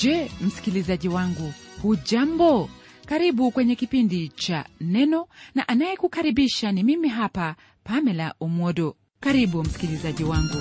je msikilizaji wangu hujambo karibu kwenye kipindi cha neno na anayekukaribisha ni mimi hapa pamela umwodo karibu msikilizaji wangu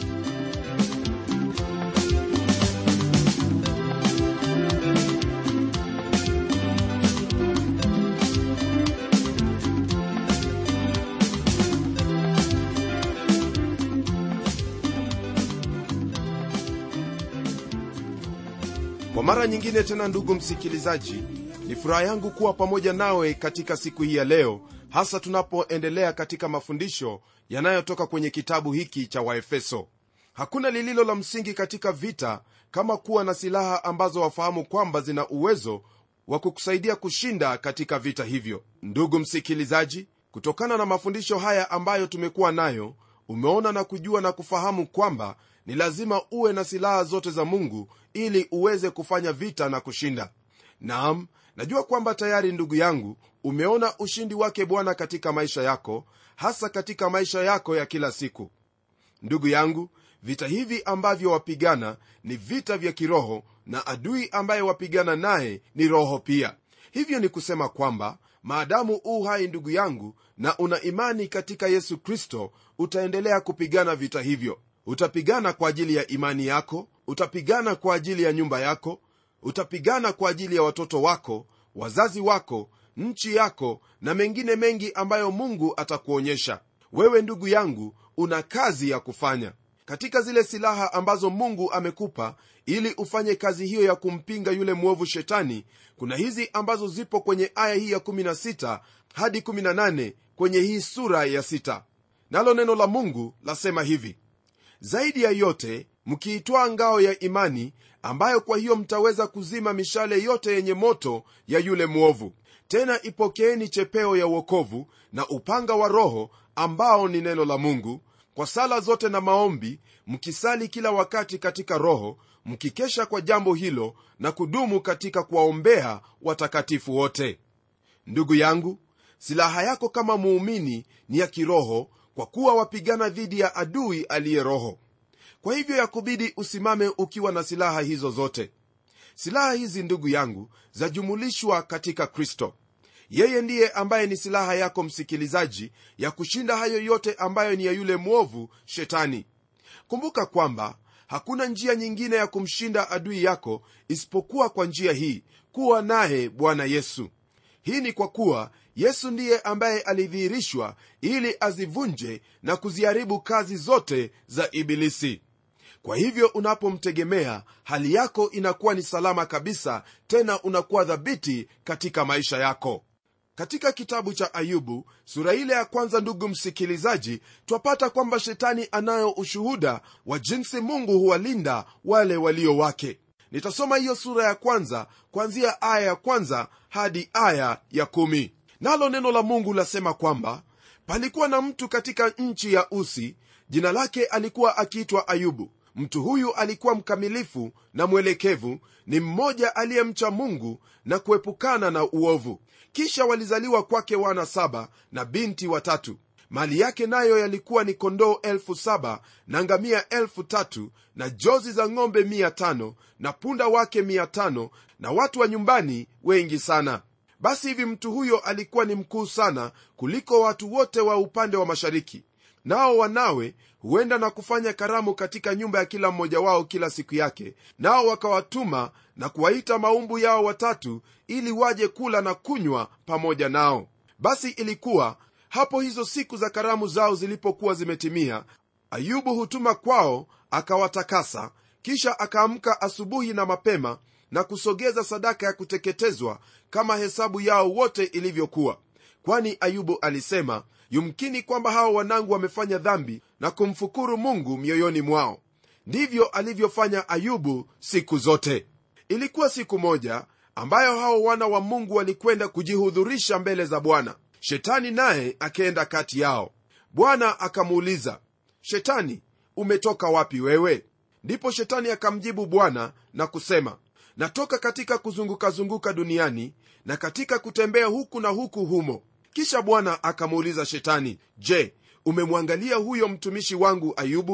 kwa mara nyingine tena ndugu msikilizaji ni furaha yangu kuwa pamoja nawe katika siku hii ya leo hasa tunapoendelea katika mafundisho yanayotoka kwenye kitabu hiki cha waefeso hakuna lililo la msingi katika vita kama kuwa na silaha ambazo wafahamu kwamba zina uwezo wa kukusaidia kushinda katika vita hivyo ndugu msikilizaji kutokana na mafundisho haya ambayo tumekuwa nayo umeona na kujua na kufahamu kwamba ni lazima uwe na silaha zote za mungu ili uweze kufanya vita na kushinda naam najua kwamba tayari ndugu yangu umeona ushindi wake bwana katika maisha yako hasa katika maisha yako ya kila siku ndugu yangu vita hivi ambavyo wapigana ni vita vya kiroho na adui ambaye wapigana naye ni roho pia hivyo ni kusema kwamba maadamu u hai ndugu yangu na una imani katika yesu kristo utaendelea kupigana vita hivyo utapigana kwa ajili ya imani yako utapigana kwa ajili ya nyumba yako utapigana kwa ajili ya watoto wako wazazi wako nchi yako na mengine mengi ambayo mungu atakuonyesha wewe ndugu yangu una kazi ya kufanya katika zile silaha ambazo mungu amekupa ili ufanye kazi hiyo ya kumpinga yule mwovu shetani kuna hizi ambazo zipo kwenye aya hii ya 16 hadi 18 kwenye hii sura ya 6 nalo neno la mungu lasema hivi zaidi ya yote mkiitwaa ngao ya imani ambayo kwa hiyo mtaweza kuzima mishale yote yenye moto ya yule mwovu tena ipokeeni chepeo ya uokovu na upanga wa roho ambao ni neno la mungu kwa sala zote na maombi mkisali kila wakati katika roho mkikesha kwa jambo hilo na kudumu katika kuwaombea watakatifu wote ndugu yangu silaha yako kama muumini ni ya kiroho kwa kuwa wapigana dhidi ya adui aliye roho kwa hivyo yakubidi usimame ukiwa na silaha hizo zote silaha hizi ndugu yangu zajumulishwa katika kristo yeye ndiye ambaye ni silaha yako msikilizaji ya kushinda hayo yote ambayo ni ya yule mwovu shetani kumbuka kwamba hakuna njia nyingine ya kumshinda adui yako isipokuwa kwa njia hii kuwa naye bwana yesu hii ni kwa kuwa yesu ndiye ambaye alidhihirishwa ili azivunje na kuziharibu kazi zote za ibilisi kwa hivyo unapomtegemea hali yako inakuwa ni salama kabisa tena unakuwa dhabiti katika maisha yako katika kitabu cha ayubu sura ile ya kwanza ndugu msikilizaji twapata kwamba shetani anayo ushuhuda wa jinsi mungu huwalinda wale walio wake nitasoma hiyo sura ya kwanza kuanzia aya ya kwanza hadi aya ya kumi nalo neno la mungu lasema kwamba palikuwa na mtu katika nchi ya usi jina lake alikuwa akiitwa ayubu mtu huyu alikuwa mkamilifu na mwelekevu ni mmoja aliyemcha mungu na kuepukana na uovu kisha walizaliwa kwake wana saba na binti watatu mali yake nayo yalikuwa ni kondoo elfu saba na ngamia elfu tatu na jozi za ng'ombe mia tano na punda wake mia tano na watu wa nyumbani wengi sana basi hivi mtu huyo alikuwa ni mkuu sana kuliko watu wote wa upande wa mashariki nao wanawe huenda na kufanya karamu katika nyumba ya kila mmoja wao kila siku yake nao wakawatuma na kuwaita maumbu yao watatu ili waje kula na kunywa pamoja nao basi ilikuwa hapo hizo siku za karamu zao zilipokuwa zimetimia ayubu hutuma kwao akawatakasa kisha akaamka asubuhi na mapema na kusogeza sadaka ya kuteketezwa kama hesabu yao wote ilivyokuwa kwani ayubu alisema yumkini kwamba hawa wanangu wamefanya dhambi na kumfukuru mungu mioyoni mwao ndivyo alivyofanya ayubu siku zote ilikuwa siku moja ambayo hao wana wa mungu walikwenda kujihudhurisha mbele za bwana shetani naye akaenda kati yao bwana akamuuliza shetani umetoka wapi wewe ndipo shetani akamjibu bwana na kusema natoka katika kuzungukazunguka duniani na katika kutembea huku na huku humo kisha bwana akamuuliza shetani je umemwangalia huyo mtumishi wangu ayubu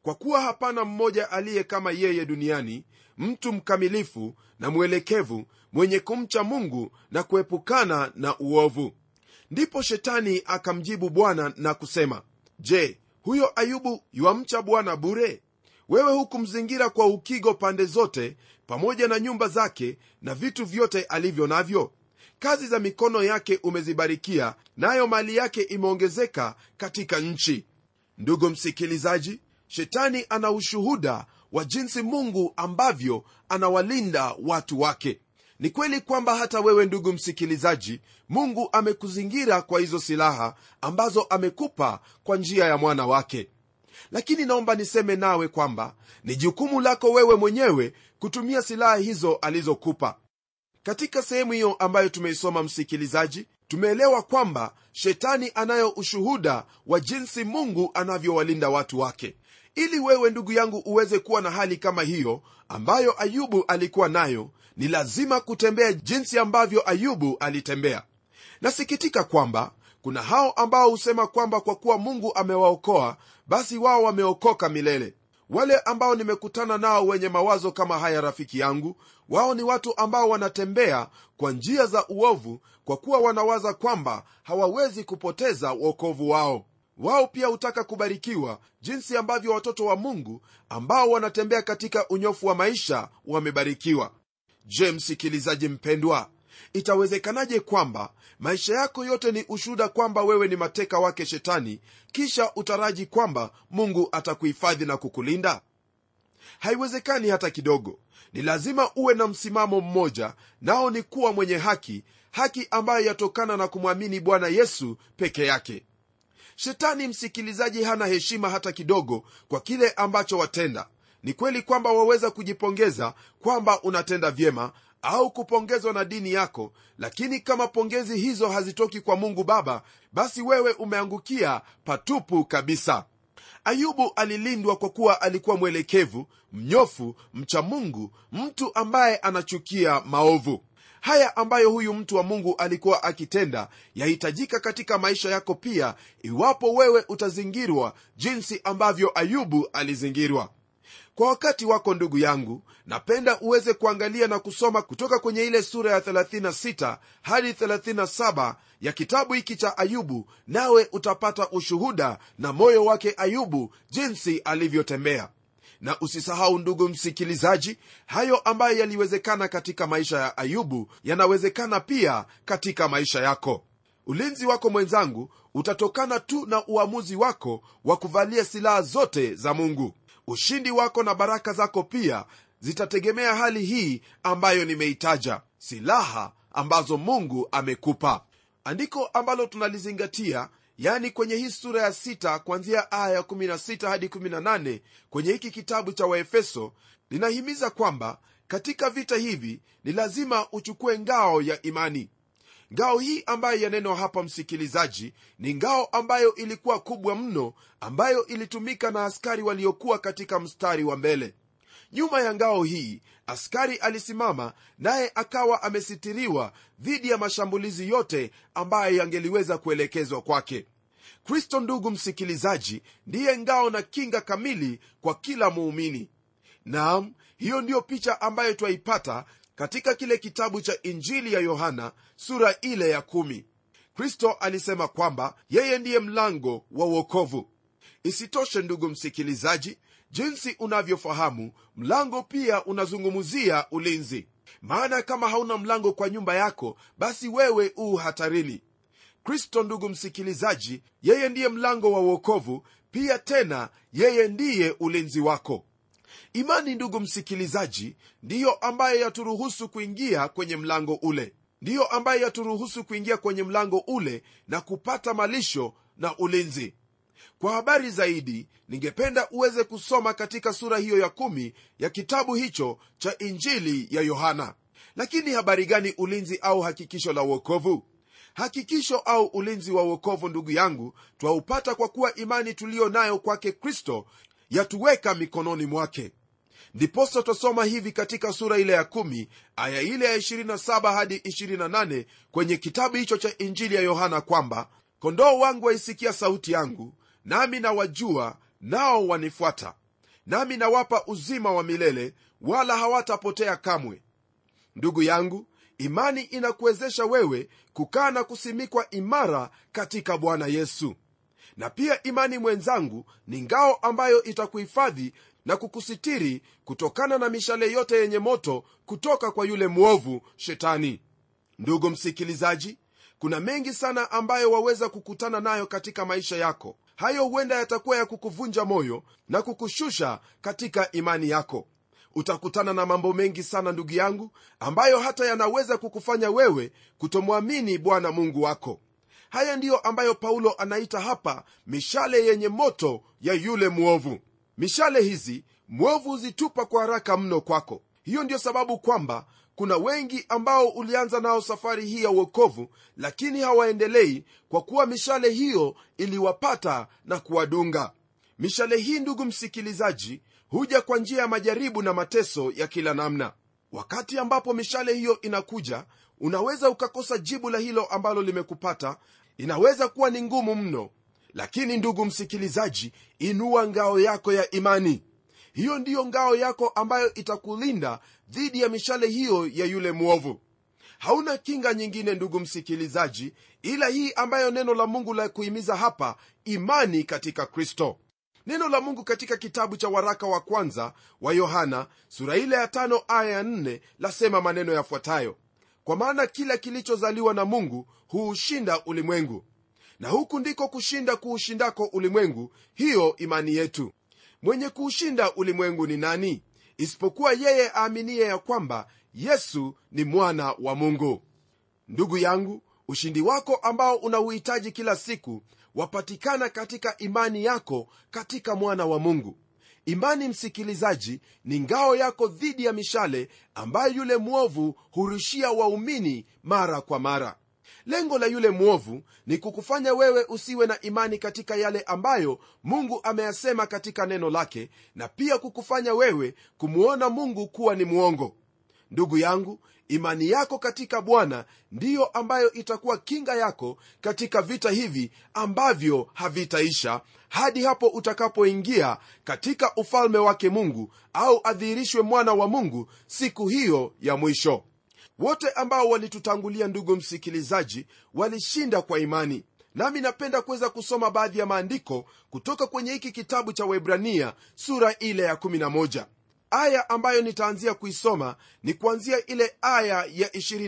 kwa kuwa hapana mmoja aliye kama yeye duniani mtu mkamilifu na mwelekevu mwenye kumcha mungu na kuepukana na uovu ndipo shetani akamjibu bwana na kusema je huyo ayubu yuamcha bwana bure wewe hukumzingira kwa ukigo pande zote pamoja na nyumba zake na vitu vyote alivyo navyo kazi za mikono yake umezibarikia nayo mali yake imeongezeka katika nchi ndugu msikilizaji shetani ana ushuhuda wa jinsi mungu ambavyo anawalinda watu wake ni kweli kwamba hata wewe ndugu msikilizaji mungu amekuzingira kwa hizo silaha ambazo amekupa kwa njia ya mwana wake lakini naomba niseme nawe kwamba ni jukumu lako wewe mwenyewe kutumia silaha hizo alizokupa katika sehemu hiyo ambayo tumeisoma msikilizaji tumeelewa kwamba shetani anayo ushuhuda wa jinsi mungu anavyowalinda watu wake ili wewe ndugu yangu uweze kuwa na hali kama hiyo ambayo ayubu alikuwa nayo ni lazima kutembea jinsi ambavyo ayubu alitembea nasikitika kwamba kuna hao ambao husema kwamba kwa kuwa mungu amewaokoa basi wao wameokoka milele wale ambao nimekutana nao wenye mawazo kama haya rafiki yangu wao ni watu ambao wanatembea kwa njia za uovu kwa kuwa wanawaza kwamba hawawezi kupoteza uokovu wao wao pia hutaka kubarikiwa jinsi ambavyo watoto wa mungu ambao wanatembea katika unyofu wa maisha wamebarikiwa je msikilizaji mpendwa itawezekanaje kwamba maisha yako yote ni ushuhuda kwamba wewe ni mateka wake shetani kisha utaraji kwamba mungu atakuhifadhi na kukulinda haiwezekani hata kidogo ni lazima uwe na msimamo mmoja nao ni kuwa mwenye haki haki ambayo yatokana na kumwamini bwana yesu peke yake shetani msikilizaji hana heshima hata kidogo kwa kile ambacho watenda ni kweli kwamba waweza kujipongeza kwamba unatenda vyema au kupongezwa na dini yako lakini kama pongezi hizo hazitoki kwa mungu baba basi wewe umeangukia patupu kabisa ayubu alilindwa kwa kuwa alikuwa mwelekevu mnyofu mcha mungu mtu ambaye anachukia maovu haya ambayo huyu mtu wa mungu alikuwa akitenda yahitajika katika maisha yako pia iwapo wewe utazingirwa jinsi ambavyo ayubu alizingirwa kwa wakati wako ndugu yangu napenda uweze kuangalia na kusoma kutoka kwenye ile sura ya 36 hadi 37 ya kitabu hiki cha ayubu nawe utapata ushuhuda na moyo wake ayubu jinsi alivyotembea na usisahau ndugu msikilizaji hayo ambayo yaliwezekana katika maisha ya ayubu yanawezekana pia katika maisha yako ulinzi wako mwenzangu utatokana tu na uamuzi wako wa kuvalia silaha zote za mungu ushindi wako na baraka zako pia zitategemea hali hii ambayo nimeitaja silaha ambazo mungu amekupa andiko ambalo tunalizingatia yani kwenye hii sura ya sita kuanzia aya ya 16 hadi 18 kwenye hiki kitabu cha waefeso linahimiza kwamba katika vita hivi ni lazima uchukue ngao ya imani ngao hii ambayo yanenwa hapa msikilizaji ni ngao ambayo ilikuwa kubwa mno ambayo ilitumika na askari waliokuwa katika mstari wa mbele nyuma ya ngao hii askari alisimama naye akawa amesitiriwa dhidi ya mashambulizi yote ambayo yangeliweza kuelekezwa kwake kristo ndugu msikilizaji ndiye ngao na kinga kamili kwa kila muumini naam hiyo ndiyo picha ambayo twaipata katika kile kitabu cha injili ya yohana sura ile ya kumi. kristo alisema kwamba yeye ndiye mlango wa uokovu isitoshe ndugu msikilizaji jinsi unavyofahamu mlango pia unazungumzia ulinzi maana kama hauna mlango kwa nyumba yako basi wewe uu hatarini kristo ndugu msikilizaji yeye ndiye mlango wa uokovu pia tena yeye ndiye ulinzi wako imani ndugu msikilizaji ndiyo ambayo yaturuhusu kuingia kwenye mlango ule ndiyo ambayo yaturuhusu kuingia kwenye mlango ule na kupata malisho na ulinzi kwa habari zaidi ningependa uweze kusoma katika sura hiyo ya kumi ya kitabu hicho cha injili ya yohana lakini habari gani ulinzi au hakikisho la uokovu hakikisho au ulinzi wa uokovu ndugu yangu twaupata kwa kuwa imani tuliyo nayo kwake kristo yatuweka mikononi mwake ndiposa twasoma hivi katika sura ile ya 1 aya ile ya 27 hadi 28 kwenye kitabu hicho cha injili ya yohana kwamba kondoo wangu waisikia sauti yangu nami nawajua nao wanifuata nami nawapa uzima wa milele wala hawatapotea kamwe ndugu yangu imani inakuwezesha wewe kukaa na kusimikwa imara katika bwana yesu na pia imani mwenzangu ni ngao ambayo itakuhifadhi na kukusitiri kutokana na mishale yote yenye moto kutoka kwa yule mwovu shetani ndugu msikilizaji kuna mengi sana ambayo waweza kukutana nayo katika maisha yako hayo huenda yatakuwa ya kukuvunja moyo na kukushusha katika imani yako utakutana na mambo mengi sana ndugu yangu ambayo hata yanaweza kukufanya wewe kutomwamini bwana mungu wako haya ndiyo ambayo paulo anaita hapa mishale yenye moto ya yule mwovu mishale hizi mwovu huzitupa kwa haraka mno kwako hiyo ndiyo sababu kwamba kuna wengi ambao ulianza nao safari hii ya uokovu lakini hawaendelei kwa kuwa mishale hiyo iliwapata na kuwadunga mishale hii ndugu msikilizaji huja kwa njia ya majaribu na mateso ya kila namna wakati ambapo mishale hiyo inakuja unaweza ukakosa jibu la hilo ambalo limekupata inaweza kuwa ni ngumu mno lakini ndugu msikilizaji inua ngao yako ya imani hiyo ndiyo ngao yako ambayo itakulinda dhidi ya mishale hiyo ya yule mwovu hauna kinga nyingine ndugu msikilizaji ila hii ambayo neno la mungu la kuhimiza hapa imani katika kristo neno la mungu katika kitabu cha waraka wa kwanza wa yohana sura ile ya tano aya ya nne lasema maneno yafuatayo kwa maana kila kilichozaliwa na mungu huushinda ulimwengu na huku ndiko kushinda kuushindako ulimwengu hiyo imani yetu mwenye kuushinda ulimwengu ni nani isipokuwa yeye aaminiye ya kwamba yesu ni mwana wa mungu ndugu yangu ushindi wako ambao unauhitaji kila siku wapatikana katika imani yako katika mwana wa mungu imani msikilizaji ni ngao yako dhidi ya mishale ambayo yule mwovu hurushia waumini mara kwa mara lengo la yule mwovu ni kukufanya wewe usiwe na imani katika yale ambayo mungu ameyasema katika neno lake na pia kukufanya wewe kumwona mungu kuwa ni mwongo ndugu yangu imani yako katika bwana ndiyo ambayo itakuwa kinga yako katika vita hivi ambavyo havitaisha hadi hapo utakapoingia katika ufalme wake mungu au adhihirishwe mwana wa mungu siku hiyo ya mwisho wote ambao walitutangulia ndugu msikilizaji walishinda kwa imani nami napenda kuweza kusoma baadhi ya maandiko kutoka kwenye hiki kitabu cha webrania sura ile ya 11 aya ambayo nitaanzia kuisoma ni kuanzia ile aya ya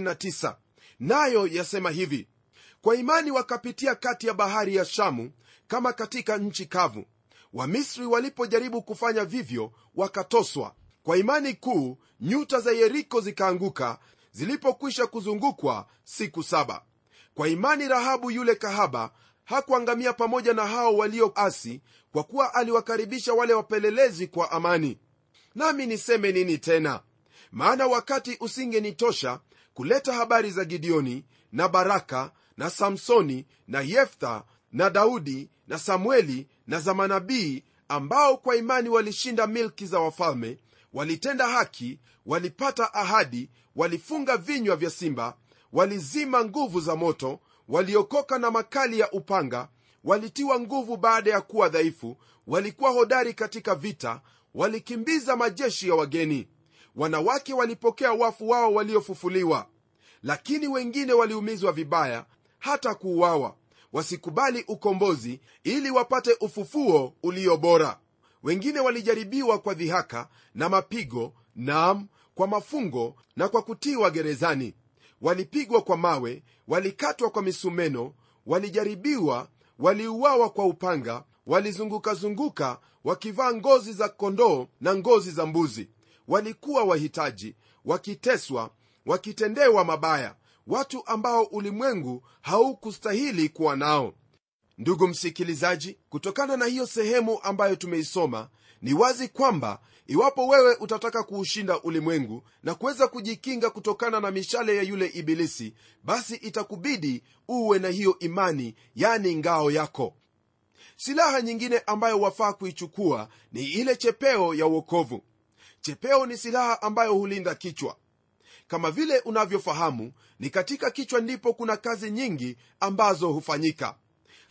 29 nayo yasema hivi kwa imani wakapitia kati ya bahari ya shamu kama katika nchi kavu wamisri walipojaribu kufanya vivyo wakatoswa kwa imani kuu nyuta za yeriko zikaanguka zilipokwisha kuzungukwa siku saba kwa imani rahabu yule kahaba hakuangamia pamoja na hao walioasi kwa kuwa aliwakaribisha wale wapelelezi kwa amani nami niseme nini tena maana wakati usingenitosha kuleta habari za gideoni na baraka na samsoni na yeftha na daudi na samueli na za manabii ambao kwa imani walishinda milki za wafalme walitenda haki walipata ahadi walifunga vinywa vya simba walizima nguvu za moto waliokoka na makali ya upanga walitiwa nguvu baada ya kuwa dhaifu walikuwa hodari katika vita walikimbiza majeshi ya wageni wanawake walipokea wafu wao waliofufuliwa lakini wengine waliumizwa vibaya hata kuuawa wasikubali ukombozi ili wapate ufufuo ulio bora wengine walijaribiwa kwa dhihaka na mapigo naam kwa mafungo na kwa kutiwa gerezani walipigwa kwa mawe walikatwa kwa misumeno walijaribiwa waliuawa kwa upanga walizungukazunguka wakivaa ngozi za kondoo na ngozi za mbuzi walikuwa wahitaji wakiteswa wakitendewa mabaya watu ambao ulimwengu haukustahili kuwa nao ndugu msikilizaji kutokana na hiyo sehemu ambayo tumeisoma ni wazi kwamba iwapo wewe utataka kuushinda ulimwengu na kuweza kujikinga kutokana na mishale ya yule ibilisi basi itakubidi uwe na hiyo imani yani ngao yako silaha nyingine ambayo wafaa kuichukua ni ile chepeo ya uokovu chepeo ni silaha ambayo hulinda kichwa kama vile unavyofahamu ni katika kichwa ndipo kuna kazi nyingi ambazo hufanyika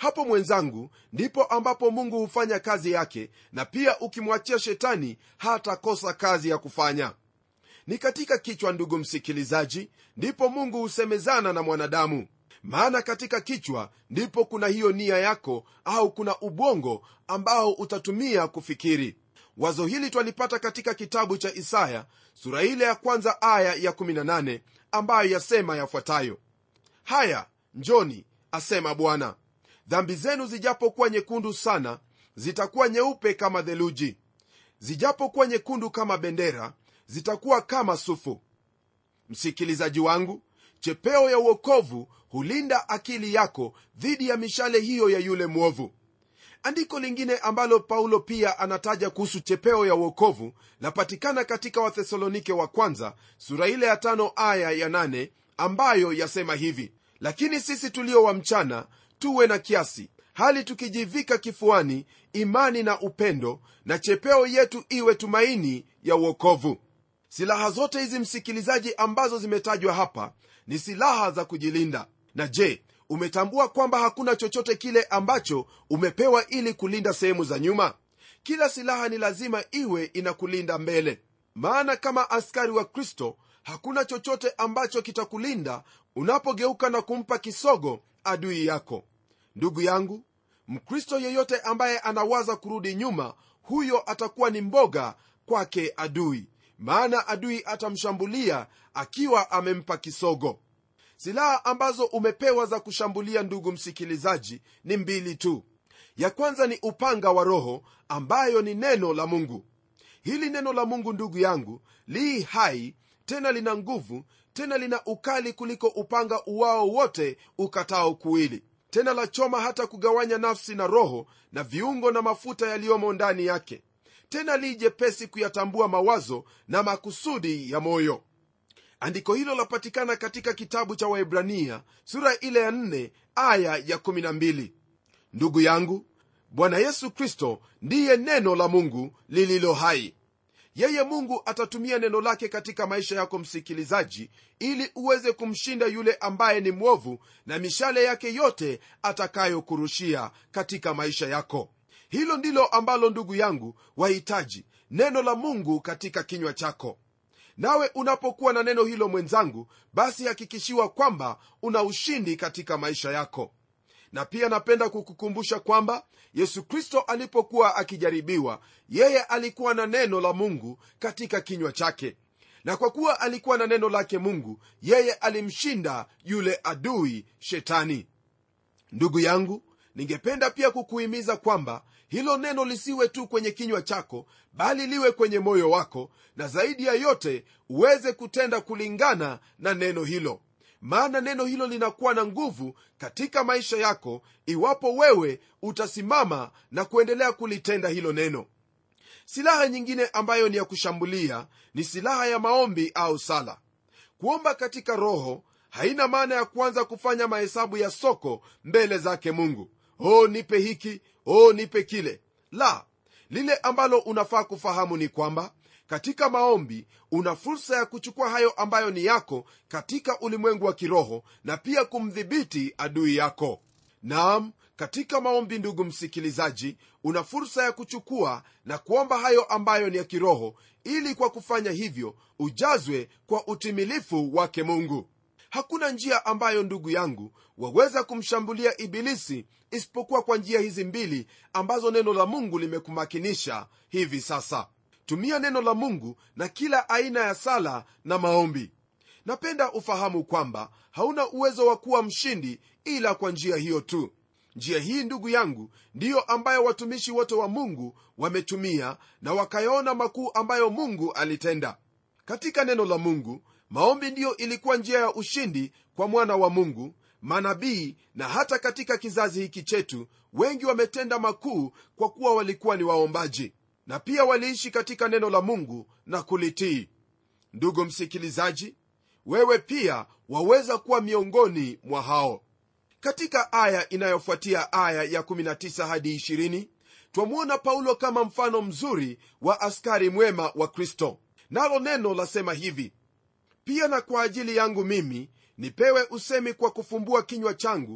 hapo mwenzangu ndipo ambapo mungu hufanya kazi yake na pia ukimwachia shetani hatakosa kazi ya kufanya ni katika kichwa ndugu msikilizaji ndipo mungu husemezana na mwanadamu maana katika kichwa ndipo kuna hiyo nia yako au kuna ubongo ambao utatumia kufikiri wazo hili twalipata katika kitabu cha isaya sura ile ya kwanza aya ya 18 ambayo yasema yafuatayo haya njoni asema bwana dhambi zenu zijapokuwa nyekundu sana zitakuwa nyeupe kama theluji zijapokuwa nyekundu kama bendera zitakuwa kama sufu msikilizaji wangu chepeo ya uokovu hulinda akili yako dhidi ya mishale hiyo ya yule mwovu andiko lingine ambalo paulo pia anataja kuhusu chepeo ya uokovu lapatikana katika wathesalonike wa kwanza sura ile ya tano aya ya nane ambayo yasema hivi lakini sisi tulio wa mchana tuwe na kiasi hali tukijivika kifuani imani na upendo na chepeo yetu iwe tumaini ya uokovu silaha zote hizi msikilizaji ambazo zimetajwa hapa ni silaha za kujilinda na je umetambua kwamba hakuna chochote kile ambacho umepewa ili kulinda sehemu za nyuma kila silaha ni lazima iwe inakulinda mbele maana kama askari wa kristo hakuna chochote ambacho kitakulinda unapogeuka na kumpa kisogo adui yako ndugu yangu mkristo yeyote ambaye anawaza kurudi nyuma huyo atakuwa ni mboga kwake adui maana adui atamshambulia akiwa amempa kisogo silaha ambazo umepewa za kushambulia ndugu msikilizaji ni mbili tu ya kwanza ni upanga wa roho ambayo ni neno la mungu hili neno la mungu ndugu yangu lii hai tena lina nguvu tena lina ukali kuliko upanga uwao wote ukatao kuwili tena la choma hata kugawanya nafsi na roho na viungo na mafuta yaliyomo ndani yake tena li jepesi kuyatambua mawazo na makusudi ya moyo andiko hilo lapatikana katika kitabu cha waibrania sura ile ya 4 aya ya 12 ndugu yangu bwana yesu kristo ndiye neno la mungu lililo hai yeye mungu atatumia neno lake katika maisha yako msikilizaji ili uweze kumshinda yule ambaye ni mwovu na mishale yake yote atakayokurushia katika maisha yako hilo ndilo ambalo ndugu yangu wahitaji neno la mungu katika kinywa chako nawe unapokuwa na neno hilo mwenzangu basi hakikishiwa kwamba una ushindi katika maisha yako na pia napenda kukukumbusha kwamba yesu kristo alipokuwa akijaribiwa yeye alikuwa na neno la mungu katika kinywa chake na kwa kuwa alikuwa na neno lake mungu yeye alimshinda yule adui shetani ndugu yangu ningependa pia kukuhimiza kwamba hilo neno lisiwe tu kwenye kinywa chako bali liwe kwenye moyo wako na zaidi ya yote uweze kutenda kulingana na neno hilo maana neno hilo linakuwa na nguvu katika maisha yako iwapo wewe utasimama na kuendelea kulitenda hilo neno silaha nyingine ambayo ni ya kushambulia ni silaha ya maombi au sala kuomba katika roho haina maana ya kuanza kufanya mahesabu ya soko mbele zake mungu o nipe hiki o nipe kile la lile ambalo unafaa kufahamu ni kwamba katika maombi una fursa ya kuchukua hayo ambayo ni yako katika ulimwengu wa kiroho na pia kumdhibiti adui yako naam katika maombi ndugu msikilizaji una fursa ya kuchukua na kuomba hayo ambayo ni ya kiroho ili kwa kufanya hivyo ujazwe kwa utimilifu wake mungu hakuna njia ambayo ndugu yangu waweza kumshambulia ibilisi isipokuwa kwa njia hizi mbili ambazo neno la mungu limekumakinisha hivi sasa tumia neno la mungu na kila aina ya sala na maombi napenda ufahamu kwamba hauna uwezo wa kuwa mshindi ila kwa njia hiyo tu njia hii ndugu yangu ndiyo ambayo watumishi wote wa mungu wametumia na wakayaona makuu ambayo mungu alitenda katika neno la mungu maombi ndiyo ilikuwa njia ya ushindi kwa mwana wa mungu manabii na hata katika kizazi hiki chetu wengi wametenda makuu kwa kuwa walikuwa ni waombaji na pia waliishi katika neno la mungu na kulitii ndugu msikilizaji wewe pia waweza kuwa miongoni mwa hao katika aya inayofuatia aya ya 19 hadi 20 twamwona paulo kama mfano mzuri wa askari mwema wa kristo nalo neno lasema hivi pia na kwa ajili yangu mimi nipewe usemi kwa kufumbua kinywa changu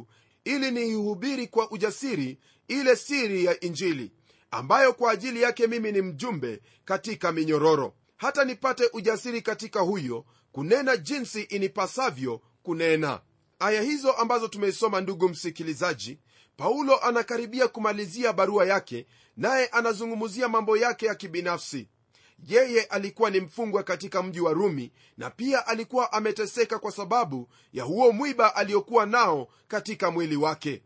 ili niihubiri kwa ujasiri ile siri ya injili ambayo kwa ajili yake mimi ni mjumbe katika minyororo hata nipate ujasiri katika huyo kunena jinsi inipasavyo kunena aya hizo ambazo tumeisoma ndugu msikilizaji paulo anakaribia kumalizia barua yake naye anazungumzia mambo yake ya kibinafsi yeye alikuwa ni mfungwa katika mji wa rumi na pia alikuwa ameteseka kwa sababu ya huo mwiba aliokuwa nao katika mwili wake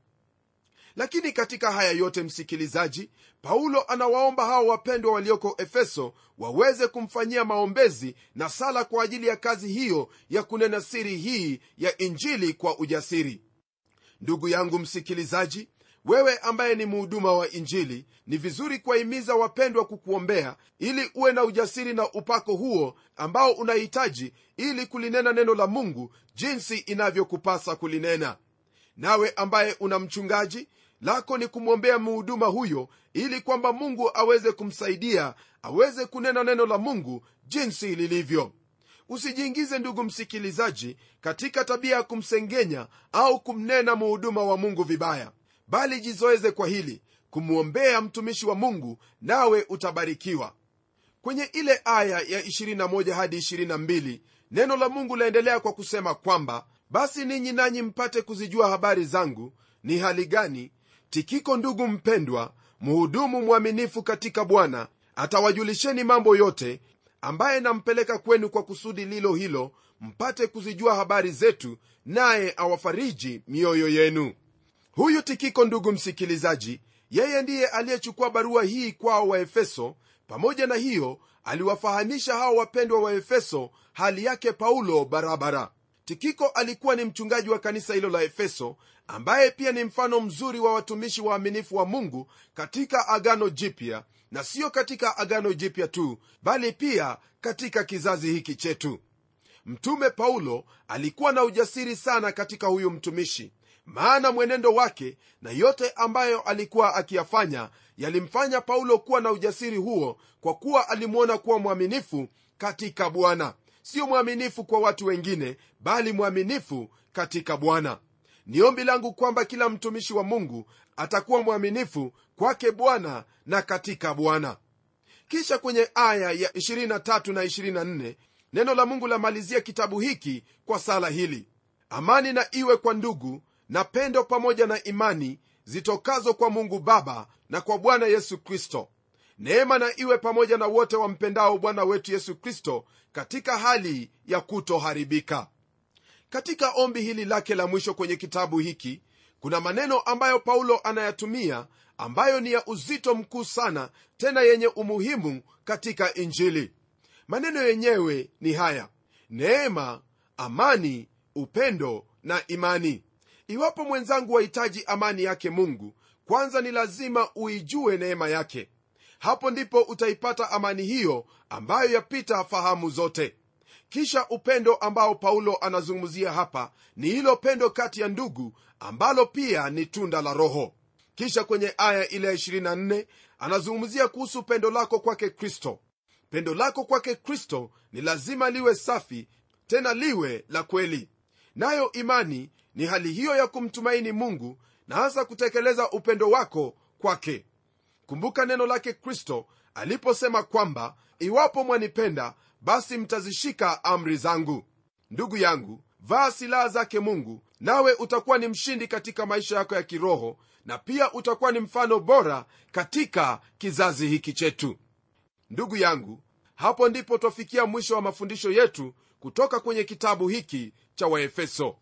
lakini katika haya yote msikilizaji paulo anawaomba hao wapendwa walioko efeso waweze kumfanyia maombezi na sala kwa ajili ya kazi hiyo ya kunena siri hii ya injili kwa ujasiri ndugu yangu msikilizaji wewe ambaye ni muhuduma wa injili ni vizuri kuwahimiza wapendwa kukuombea ili uwe na ujasiri na upako huo ambao unahitaji ili kulinena neno la mungu jinsi inavyokupasa kulinena nawe ambaye una mchungaji lako ni kumwombea muhuduma huyo ili kwamba mungu aweze kumsaidia aweze kunena neno la mungu jinsi lilivyo usijiingize ndugu msikilizaji katika tabia ya kumsengenya au kumnena muhuduma wa mungu vibaya bali jizoeze kwa hili kumwombea mtumishi wa mungu nawe utabarikiwa kwenye ile aya ya 21 hadi 22 neno la mungu laendelea kwa kusema kwamba basi ninyi nanyi mpate kuzijua habari zangu ni hali gani tikiko ndugu mpendwa mhudumu mwaminifu katika bwana atawajulisheni mambo yote ambaye nampeleka kwenu kwa kusudi lilo hilo mpate kuzijua habari zetu naye awafariji mioyo yenu huyu tikiko ndugu msikilizaji yeye ndiye aliyechukua barua hii kwao wa efeso pamoja na hiyo aliwafahamisha hao wapendwa wa efeso hali yake paulo barabara tikiko alikuwa ni mchungaji wa kanisa hilo la efeso ambaye pia ni mfano mzuri wa watumishi waaminifu wa mungu katika agano jipya na siyo katika agano jipya tu bali pia katika kizazi hiki chetu mtume paulo alikuwa na ujasiri sana katika huyu mtumishi maana mwenendo wake na yote ambayo alikuwa akiyafanya yalimfanya paulo kuwa na ujasiri huo kwa kuwa alimwona kuwa mwaminifu katika bwana sio mwaminifu kwa watu wengine bali mwaminifu katika bwana ni ombi langu kwamba kila mtumishi wa mungu atakuwa mwaminifu kwake bwana na katika bwana kisha kwenye aya ya 23 na 24 neno la mungu lamalizia kitabu hiki kwa sala hili amani na iwe kwa ndugu na pendo pamoja na imani zitokazo kwa mungu baba na kwa bwana yesu kristo neema na iwe pamoja na wote wampendao bwana wetu yesu kristo katika hali ya kutoharibika katika ombi hili lake la mwisho kwenye kitabu hiki kuna maneno ambayo paulo anayatumia ambayo ni ya uzito mkuu sana tena yenye umuhimu katika injili maneno yenyewe ni haya neema amani upendo na imani iwapo mwenzangu wahitaji amani yake mungu kwanza ni lazima uijue neema yake hapo ndipo utaipata amani hiyo ambayo yapita fahamu zote kisha upendo ambao paulo anazungumzia hapa ni hilo pendo kati ya ndugu ambalo pia ni tunda la roho kisha kwenye aya ile ya 24 anazungumzia kuhusu pendo lako kwake kristo pendo lako kwake kristo ni lazima liwe safi tena liwe la kweli nayo imani ni hali hiyo ya kumtumaini mungu na hasa kutekeleza upendo wako kwake kumbuka neno lake kristo aliposema kwamba iwapo mwanipenda basi mtazishika amri zangu ndugu yangu vaa silaha zake mungu nawe utakuwa ni mshindi katika maisha yako ya kiroho na pia utakuwa ni mfano bora katika kizazi hiki chetu ndugu yangu hapo ndipo twafikia mwisho wa mafundisho yetu kutoka kwenye kitabu hiki cha waefeso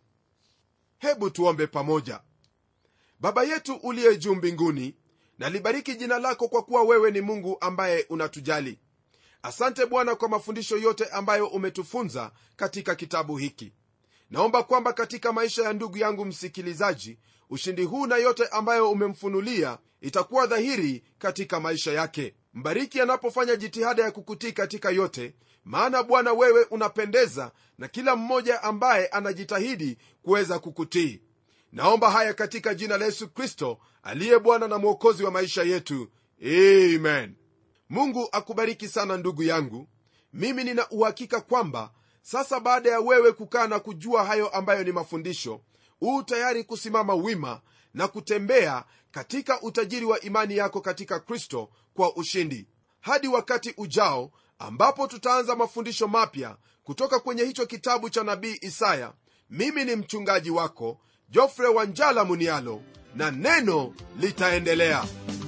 hebu tuombe pamoja baba yetu uliye juu mbinguni nalibariki jina lako kwa kuwa wewe ni mungu ambaye unatujali asante bwana kwa mafundisho yote ambayo umetufunza katika kitabu hiki naomba kwamba katika maisha ya ndugu yangu msikilizaji ushindi huu na yote ambayo umemfunulia itakuwa dhahiri katika maisha yake mbariki anapofanya jitihada ya kukutii katika yote maana bwana wewe unapendeza na kila mmoja ambaye anajitahidi kuweza kukutii naomba haya katika jina la yesu kristo aliye bwana na mwokozi wa maisha yetu amen mungu akubariki sana ndugu yangu mimi nina uhakika kwamba sasa baada ya wewe kukaa na kujua hayo ambayo ni mafundisho uu tayari kusimama wima na kutembea katika utajiri wa imani yako katika kristo kwa ushindi hadi wakati ujao ambapo tutaanza mafundisho mapya kutoka kwenye hicho kitabu cha nabii isaya mimi ni mchungaji wako jofre wanjala munialo na neno litaendelea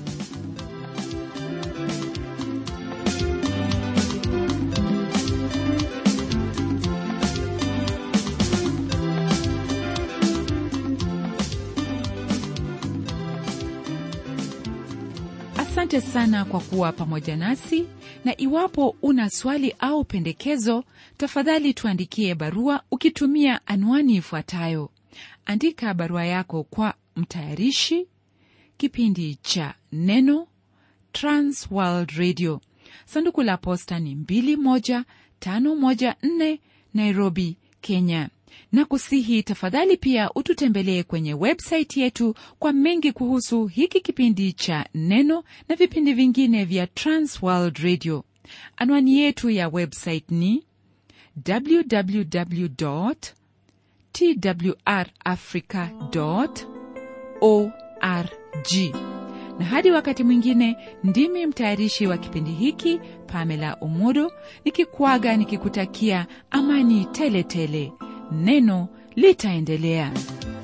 asante sana kwa kuwa pamoja nasi na iwapo una swali au pendekezo tafadhali tuandikie barua ukitumia anwani ifuatayo andika barua yako kwa mtayarishi kipindi cha neno transworld radio sanduku la posta ni 21514 nairobi kenya na kusihi tafadhali pia ututembelee kwenye websaiti yetu kwa mengi kuhusu hiki kipindi cha neno na vipindi vingine vya transworld radio anwani yetu ya website ni www twrafrica org na hadi wakati mwingine ndimi mtayarishi wa kipindi hiki pamela umodo nikikwaga nikikutakia amani tele tele neno litaendelea